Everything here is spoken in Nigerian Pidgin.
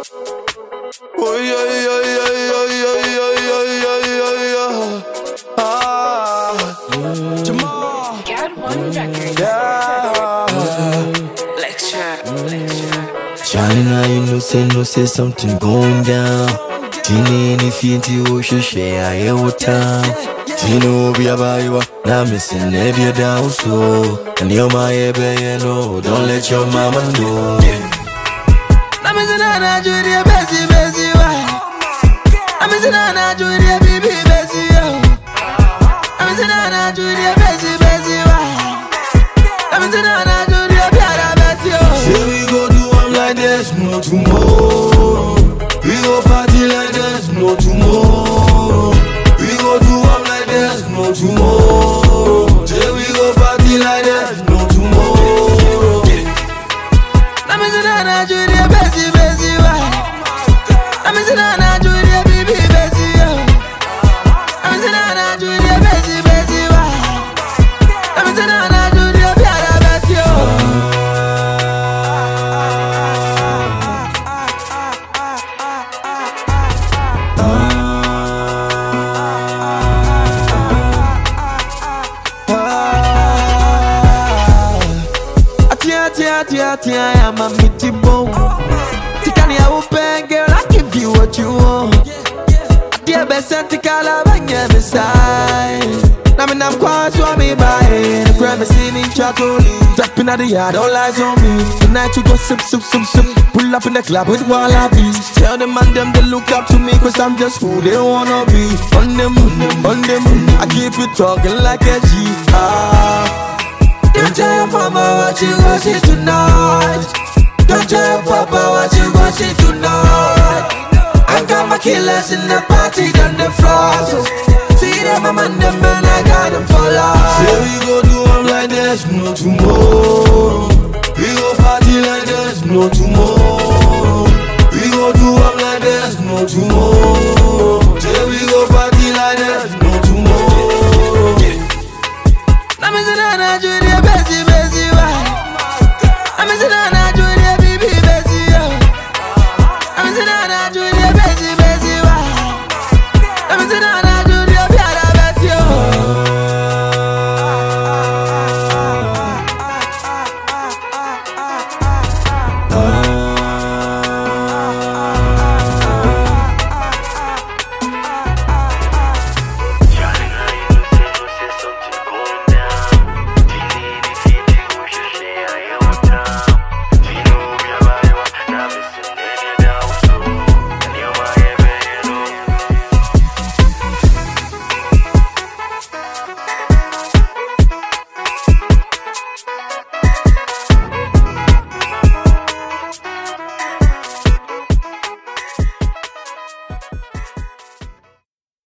Oh yeah, yeah, yeah, yeah, yeah, yeah, yeah, yeah, yeah. Ah, Jamal. Get one record. Yeah. Lecture. Lecture. China, you know, say, no, say something going down. Tini, any feet, you should share, I hear what time. Tino, be about you, now missing every down so. And you're my baby, no, don't let your mama know. I'm missing out on Judy, Bessie, Bessie, why? I'm missing out on Judy, baby, Bessie, yo. I'm missing out on Judy, Bessie, Bessie, why? I'm missing out on Judy, Piara, Bessie, yo. Say we go do one like there's no tomorrow. We go party like there's no tomorrow. We go do one like there's no tomorrow. Say we go party like there's no tomorrow. I'm missing out on Judy, Bessie, Bessie, why? I'm missing out on Judy, baby, Bessie, yo. I'm missing out on Judy, Bessie, Bessie, why? I'm missing out on Judy, Piara, Bessie, yo. Atia, atia, atia, atia, I'm a meaty bone. Tikani, I will bang, girl, I give you what you want. Dear best antikala, bang, yeah, beside. Now me nam kwa swami by The crime see me chatoli Tapping at the yard, all eyes on me Tonight you go sip, sip, sip, sip Pull up in the club with wallabies Tell them and them they look up to me Cause I'm just who they wanna be On them, on them I keep it talking like a G Ah don't tell your mama what you gon' see tonight. Don't tell your papa what you gon' see tonight. I got my killers in the party on the floor. So see them, I'm on them, and I got them for life. Say we go do one like there's no tomorrow. We go party like there's no tomorrow. We go do one like there's no tomorrow.